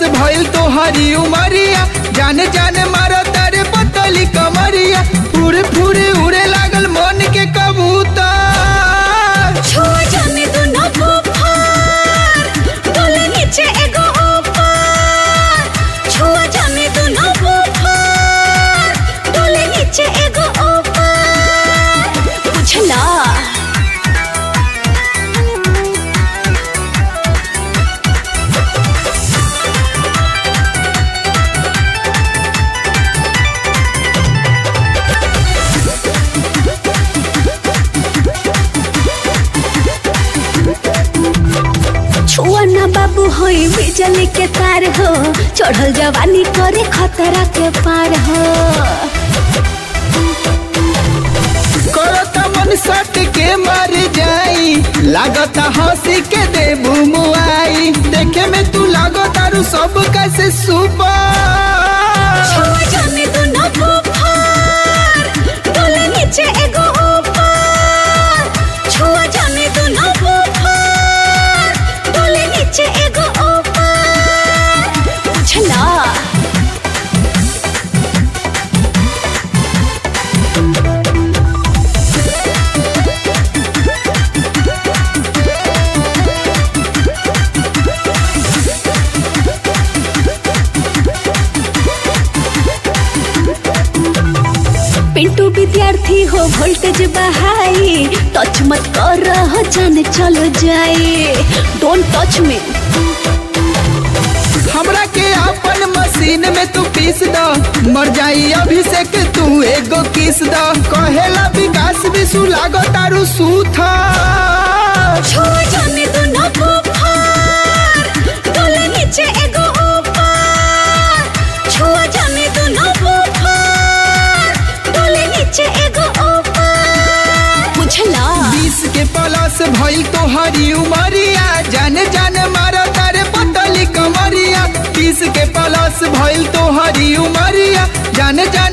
भइल तो हरी उमरिया जान जान मारो तारे पतली कमरिया फुरे फुरे उड़े लागल मन के कबूतर छुआ जाने दो ना बुखार डोले नीचे एगो ऊपर छुआ जाने दो ना बुखार डोले नीचे एगो ऊपर बुझला छुआ ना बाबू होई बिजली के तार हो चढ़ल जवानी करे खतरा के पार हो करता मन सट के मर जाई लागता हंसी के देबू मुआई देखे में तू लागो तारू सब कैसे सुपर छुआ जाने दो ना बुखार डोले नीचे एगो ऊपर छुआ जाने दो ना बुखार डोले नीचे एगो ऊपर बुझला पिंटू विद्यार्थी हो वोल्टेज बहाई टच मत कर रहा जाने चलो जाए डोंट टच मी हमरा के अपन मशीन में तू पीस द मर जाई अभिषेक तू एगो किस द कहेला विकास विशु लागो तारू सूथा छुआ जाने दो ना बुखार डोले नीचे एगो ऊपर छुआ जाने दो ना बुखार डोले नीचे एगो ऊपर बुझला बीस के प्लस भइल तो हरी उमरिया जान जान मारो तारे पतली कमरिया बीस के प्लस भइल तो हरी उमरिया जान जान